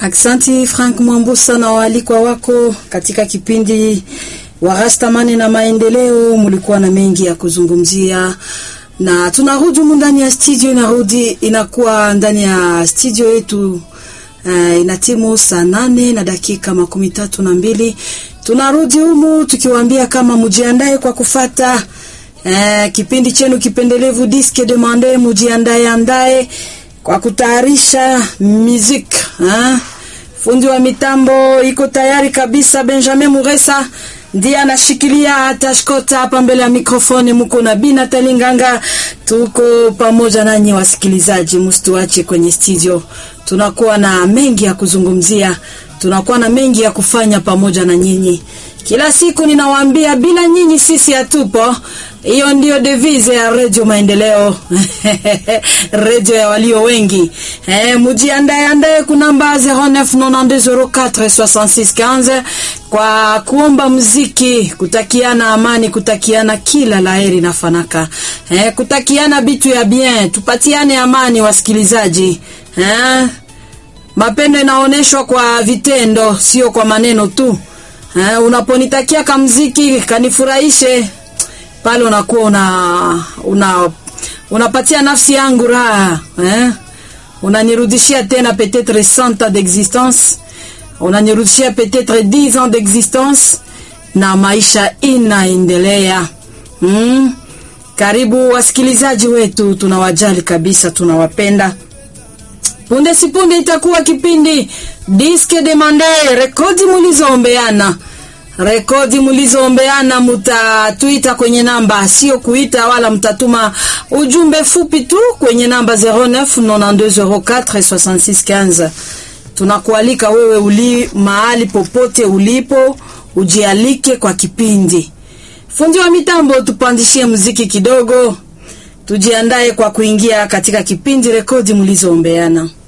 Aksanti Frank Mwambusa na waalikwa wako katika kipindi wa Rastamani na maendeleo. Mulikuwa na mengi ya kuzungumzia, na tunarudi humu ndani ya studio, inarudi inakuwa ndani ya studio yetu uh, ina timu saa nane na dakika makumi tatu na mbili. Tunarudi humu tukiwaambia kama mujiandae kwa kufata uh, kipindi chenu kipendelevu Disque Demande, mujiandae andae kwa kutayarisha music ha? Fundi wa mitambo iko tayari kabisa. Benjamin Muresa ndiye anashikilia tashkota hapa mbele ya mikrofoni, muko na Bina Talinganga, tuko pamoja nanyi wasikilizaji, msituache kwenye studio. Tunakuwa na mengi ya kuzungumzia, tunakuwa na mengi ya kufanya pamoja na nyinyi. Kila siku ninawaambia, bila nyinyi sisi hatupo. Hiyo ndio devise ya Radio Maendeleo radio ya walio wengi. Eh, mujiandae andae kunamba 0992046615 kwa kuomba muziki, kutakiana amani, kutakiana kila laheri na fanaka. Eh, kutakiana bitu ya bien, tupatiane amani wasikilizaji. Eh, mapendo inaonyeshwa kwa vitendo, sio kwa maneno tu. Eh, unaponitakia kamziki kanifurahishe pale unakuwa una, una unapatia nafsi yangu raha eh? Unanirudishia tena peut-être 100 ans d'existence, unanirudishia peut-être 10 ans d'existence na maisha inaendelea. Mm? Karibu wasikilizaji wetu, tunawajali kabisa, tunawapenda. Punde si punde itakuwa kipindi Disque Demande, rekodi mulizoombeana rekodi mlizoombeana mutatuita kwenye namba, sio kuita wala mtatuma ujumbe fupi tu kwenye namba 0992046615. Tunakualika wewe uli mahali popote ulipo, ujialike kwa kipindi. Fundi wa mitambo, tupandishie muziki kidogo, tujiandae kwa kuingia katika kipindi rekodi mlizoombeana.